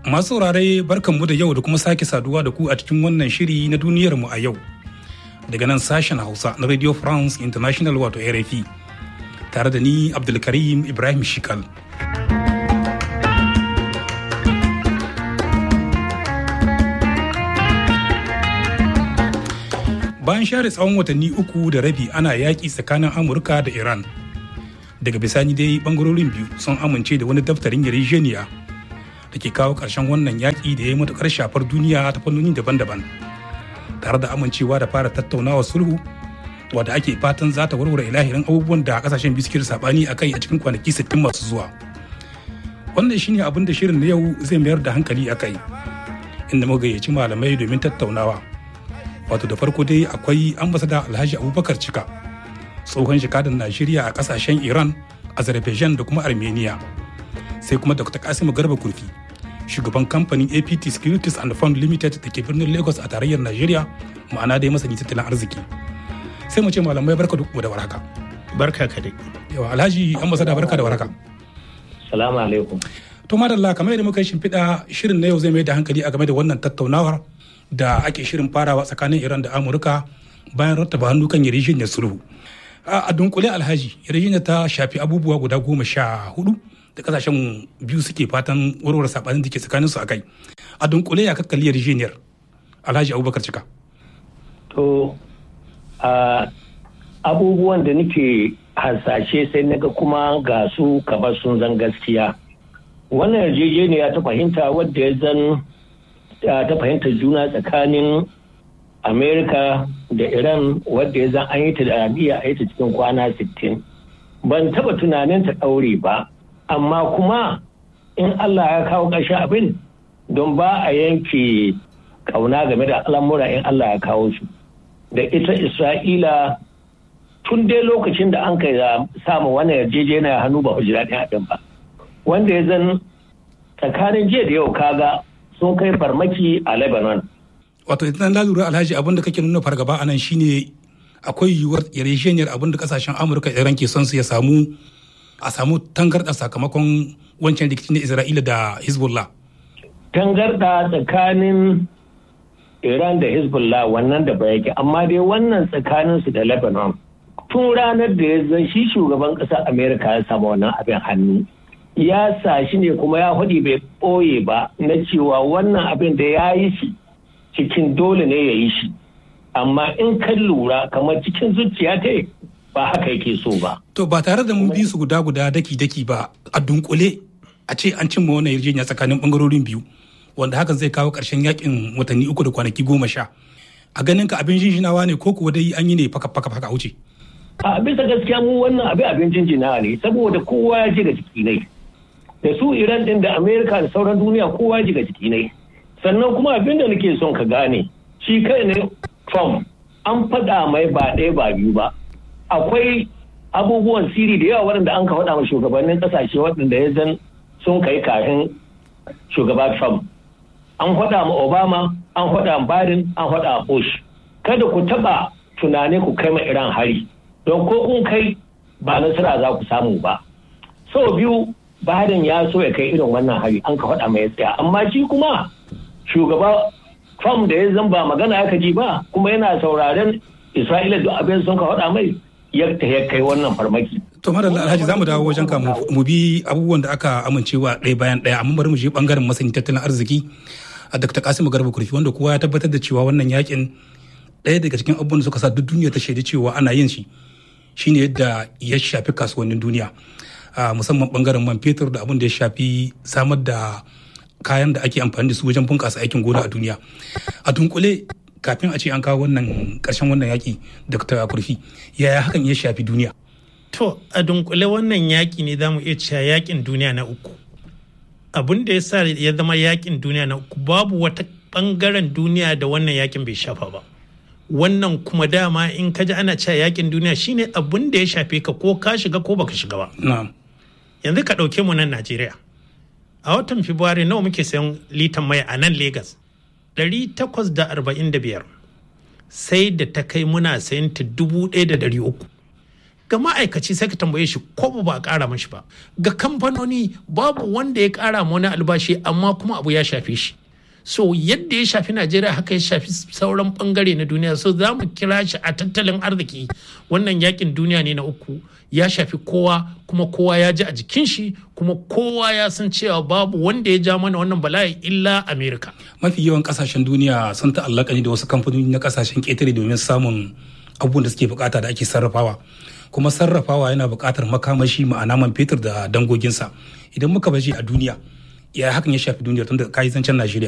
Masu saurare barkanmu da yau da kuma sake saduwa da ku a cikin wannan shiri na duniyarmu a yau. Daga nan sashen Hausa na Radio France International wato RFI. Tare da ni Abdulkarim Ibrahim Shikal. Bayan share tsawon watanni uku da rabi ana yaƙi tsakanin Amurka da Iran. Daga bisani dai bangarorin biyu sun amince da wani daftarin yarjejeniya da ke kawo ƙarshen wannan yaƙi da ya yi matuƙar shafar duniya ta fannoni daban-daban tare da amincewa da fara tattaunawa sulhu wadda ake fatan za ta warware ilahirin abubuwan da kasashen biyu suke sabani a kai a cikin kwanaki 60 masu zuwa wannan shine abin da shirin na yau zai mayar da hankali a kai inda muka gayyaci malamai domin tattaunawa wato da farko dai akwai ambasada alhaji abubakar cika tsohon jikadan najeriya a kasashen iran azerbaijan da kuma armenia sai kuma dr kasimu garba kurfi shugaban kamfanin apt securities and fund limited da ke birnin lagos a tarayyar najeriya ma'ana dai masani tattalin arziki sai mu ce malamai barka da da warhaka barka ka dai yawa alhaji ambasada barka da warhaka salamu alaikum to madalla kamar yadda muka yi shimfiɗa shirin na yau zai mai da hankali a game da wannan tattaunawar da ake shirin farawa tsakanin iran da amurka bayan rattaba hannu kan yarjejeniyar sulhu a dunkule alhaji yarjejeniyar ta shafi abubuwa guda goma sha hudu da kasashen biyu suke fatan warware sabanin da ke tsakanin su akai a dunkule ya kakkali yarjejeniyar alhaji abubakar cika to abubuwan da nake hasashe sai naga kuma ga su kamar sun zan gaskiya wannan yarjejeniya ta fahimta wadda ya zan ta fahimtar juna tsakanin amerika da iran wadda ya zan an yi ta da arabiya a yi ta cikin kwana 60 ban taba tunanin ta ɗaure ba amma kuma in Allah ya kawo ƙarshen abin don ba a yanke ƙauna game da al'amura in Allah ya kawo su da ita Isra'ila tun dai lokacin da an kai samu wannan yarjejeniya hannu ba hujira ɗin haɗin ba wanda ya zan tsakanin jiya da yau kaga sun kai farmaki a Lebanon. Wato idan na lura alhaji abin da kake nuna fargaba a nan shine akwai yiwuwar yarjejeniyar abin da kasashen Amurka Iran ke son su ya samu a samu tangarɗa sakamakon wancan rikicin na Isra'ila da Hezbollah. Tangarɗa tsakanin Iran da Hezbollah wannan da ba yake amma dai wannan tsakanin su da Lebanon. Tun ranar da ya zan shi shugaban ƙasar Amerika ya samu wannan abin hannu. Ya sa shi ne kuma ya hudi bai ɓoye ba na cewa wannan abin da ya yi shi cikin dole ne ya yi shi. Amma in kan lura kamar cikin zuciya ta ba haka yake so ba. To ba tare da mun bi su guda guda daki daki ba a dunkule a ce an cimma wannan yarjejeniya tsakanin bangarorin biyu wanda hakan zai kawo ƙarshen yakin watanni uku da kwanaki goma sha. A ganin ka abin jinjinawa ne ko kuwa dai an yi ne faka faka faka wuce. A bisa gaskiya mu wannan abin abin jinjinawa ne saboda kowa ya ji ga jiki ne. Da su Iran din da Amerika da sauran duniya kowa ya ji ga jiki ne. Sannan kuma abin da nake son ka gane shi kai ne Trump an faɗa mai ba ɗaya ba biyu ba. akwai abubuwan siri da yawa waɗanda an ka faɗa ma shugabannin ƙasashe waɗanda ya zan sun kai kafin shugaba Trump. An faɗa ma Obama, an faɗa ma Biden, an faɗa ma Bush. Kada ku taɓa tunane ku kai ma Iran hari, don ko kun kai ba nasara za ku samu ba. Sau biyu Biden ya so ya kai irin wannan hari, an ka faɗa mai tsaya. Amma shi kuma shugaba Trump da ya zan ba magana ya ji ba, kuma yana sauraren Isra'ila duk abin sun ka faɗa mai yadda ya kai wannan farmaki. To madalla Alhaji zamu dawo wajen ka mu bi abubuwan da aka amincewa ɗaya bayan ɗaya amma bari mu je bangaren masani tattalin arziki a Dr. Kasimu Garba Kurfi wanda kowa ya tabbatar da cewa wannan yakin ɗaya daga cikin abubuwan da suka sa duk duniya ta shaidi cewa ana yin shi shine yadda ya shafi kasuwannin duniya musamman bangaren man fetur da abin da ya shafi samar da kayan da ake amfani da su wajen bunƙasa aikin gona a duniya a dunkule kafin a ce an kawo wannan ƙarshen wannan yaƙi dr kurfi yaya hakan ya shafi duniya to a dunkule wannan yaƙi ne za mu iya cewa yaƙin duniya na uku abin da ya sa ya zama yaƙin duniya na uku babu wata ɓangaren duniya da wannan yaƙin bai shafa ba wannan kuma dama in ka ji ana cewa yaƙin duniya shine abin da ya shafe ka ko ka shiga ko baka shiga ba yanzu ka ɗauke mu nan najeriya a watan Fabrairu nawa muke sayan litan mai a nan Legas? 845 sai da ta kai muna sayan ta 1,300 ga ma'aikaci sai ka tambaye shi ko ba a ƙara mashi ba ga kamfanoni babu wanda ya ƙara ma wani albashi amma kuma abu ya shafe shi so yadda ya shafi najeriya haka ya shafi sauran bangare na duniya so za mu kira shi a tattalin arziki wannan yakin duniya ne na uku ya shafi kowa kuma kowa ya ji a jikin shi kuma kowa ya san cewa babu wanda ya ja mana wannan bala'i illa amerika mafi yawan kasashen duniya sun ta'allaka ne da wasu kamfanoni na kasashen ƙetare domin samun abubuwan da suke bukata da ake sarrafawa kuma sarrafawa yana bukatar makamashi ma'ana man fetur da dangoginsa idan muka bashi a duniya ya hakan ya shafi duniya tun da kayi zancen najeriya